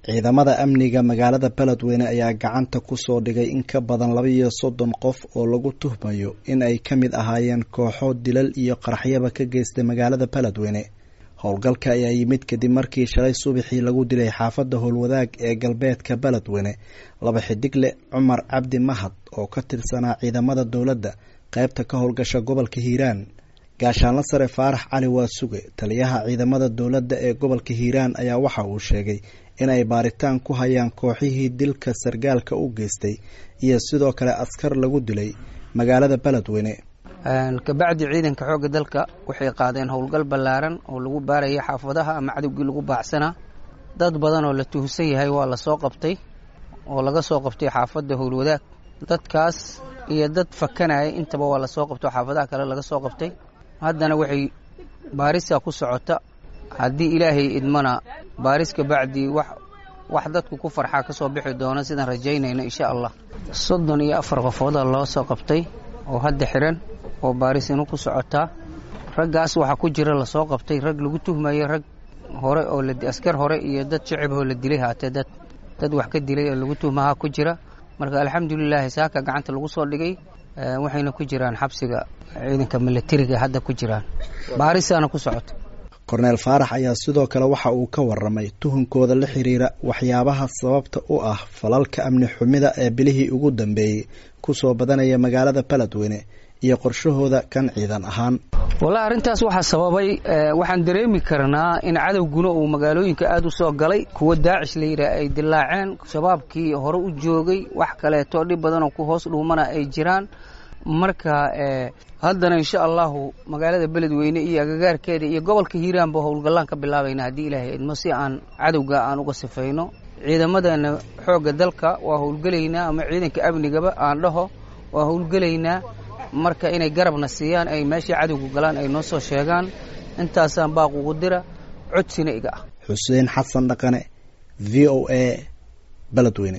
ciidamada amniga magaalada beledweyne ayaa gacanta kusoo dhigay in ka badan laba iyo soddon qof oo lagu tuhmayo in ay ka mid ahaayeen kooxo dilal iyo qaraxyaba ka geystay magaalada beledweyne howlgalka ayaa yimid kadib markii shalay subaxii lagu dilay xaafadda howlwadaag ee galbeedka beledweyne laba xidigle cumar cabdi mahad oo ka tirsanaa ciidamada dowladda qaybta ka howlgasha gobolka hiiraan gaashaanla sare faarax cali waasuge taliyaha ciidamada dowladda ee gobolka hiiraan ayaa waxa uu sheegay inay baaritaan ku hayaan kooxihii dilka sargaalka u geystay iyo sidoo kale askar lagu dilay magaalada beledweyne kabacdi ciidanka xoogga dalka waxay qaadeen howlgal ballaaran oo lagu baarayay xaafadaha ama cadowgii lagu baacsanaa dad badan oo la tuhsan yahay waa la soo qabtay oo laga soo qabtay xaafadda howlwadaag dadkaas iyo dad fakanaya intaba waa lasoo qabtay oo xaafadaha kale laga soo qabtay haddana waxay baarisa ku socota haddii ilaahay idmana baaris kabacdi wax wax dadku ku farxaa ka soo bixi doona sidaan rajaynayno insha allah soddon iyo afar qofooda loo soo qabtay oo hadda xiran oo baarisinu ku socotaa raggaas waxaa ku jira lasoo qabtay rag lagu tuhmayo rag hore oo askar hore iyo dad shacib oo la dilay haatee dad dad wax ka dilay oo lagu tuhmaha ku jira marka alxamdulilaahi saaka gacanta lagu soo dhigay waxayna ku jiraan xabsiga ciidanka milatariga hadda ku jiraan baarisaana ku socota korneel faarax ayaa sidoo kale waxa uu ka waramay tuhunkooda la xiriira waxyaabaha sababta u ah falalka amni xumida ee bilihii ugu dambeeyey kusoo badanaya magaalada beledweyne iyo qorshahooda kan ciidan ahaan wallahi arrintaas waxaa sababay waxaan dareemi karnaa in cadowguna uu magaalooyinka aada u soo galay kuwa daacish la yidhaah ay dilaaceen shabaabkii hore u joogay wax kaleeto dhib badanoo ku hoos dhuumana ay jiraan marka haddana insha allahu magaalada beledweyne iyo agagaarkeeda iyo gobolka hiiraanba howlgallaan ka bilaabayna haddii ilaahay idmo si aan cadowga aan uga sifayno ciidamadeena xoogga dalka waa howlgelaynaa ama ciidanka amnigaba aan dhaho waa howlgelaynaa marka inay garabna siiyaan ay meeshii cadowga galaan ay noo soo sheegaan intaasaan baaq ugu dira codsina iga ah xuseen xasan dhaqane v o a beledweyne